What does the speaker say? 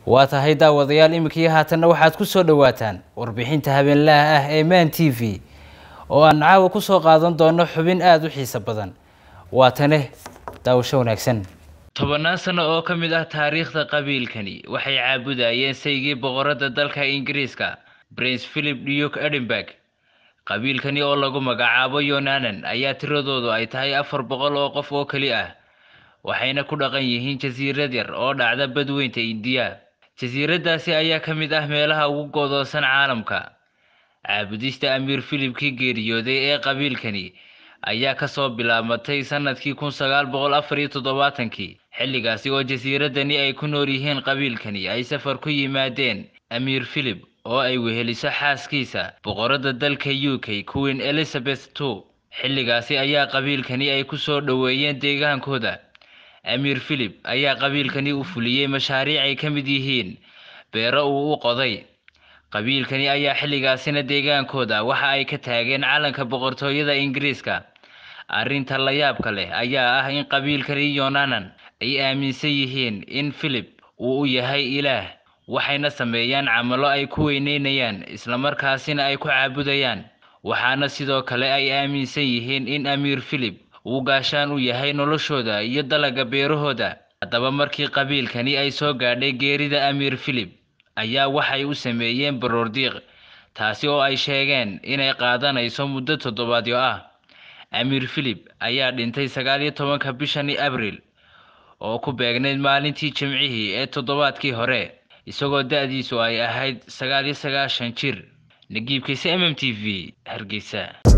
waa tahay daawadayaal iminkii haatanna waxaad ku soo dhowaataan warbixinta habeenlaha ah ee man t v oo aan caawa ku soo qaadan doono xubin aada u xiiso badan waatane daawasho wanaagsan tobannaan sano oo ka mid ah taariikhda qabiilkani waxay caabudayeen saygii boqorada dalka ingiriiska prince philip duke edinburg qabiilkani oo lagu magacaabo yonanan ayaa tiradoodu ay tahay afar boqol oo qof oo keli ah waxayna ku dhaqan yihiin jasiirad yar oo dhacda badweynta indiya jasiiradaasi ayaa ka mid ah meelaha ugu goodoosan caalamka caabudista amiir philibkii geeriyooday ee qabiilkani ayaa kasoo bilaabmatay sanadkii kun sagaal boqol afar iyo toddobaatankii xilligaasi oo jasiiradani ay ku nool yihiin qabiilkani ay safar ku yimaadeen amiir philip oo ay weheliso xaaskiisa boqorada dalka u k queen elizabeth two xilligaasi ayaa qabiilkani ay ku soo dhoweeyeen deegaankooda amiir philip ayaa qabiilkani u fuliyey mashaariic ay ka mid yihiin beero uu u qoday qabiilkani ayaa xilligaasina deegaankooda waxa ay ka taageen calanka boqortooyada ingiriiska arrinta la yaabka leh ayaa ah in qabiilkani yonanan ay aaminsan yihiin in philip uu u yahay ilaah waxayna sameeyaan camalo ay ku weyneynayaan islamarkaasina ay ku caabudayaan waxaana sidoo kale ay aaminsan yihiin in amiir philip uu gaashaan u yahay noloshooda iyo dalaga beerahooda haddaba markii qabiilkani ay soo gaadhay geerida amiir philip ayaa waxay u sameeyeen baroordiiq taasi oo ay sheegeen inay qaadanayso muddo toddobaadyo ah amiir philip ayaa dhintay sagaal iyo tobanka bishani abril oo ku beegnayd maalintii jimcihii ee toddobaadkii hore isagoo da-diisu ay ahayd sagaal iyo sagaashan jir nagiibkiisa m m t v hargeysa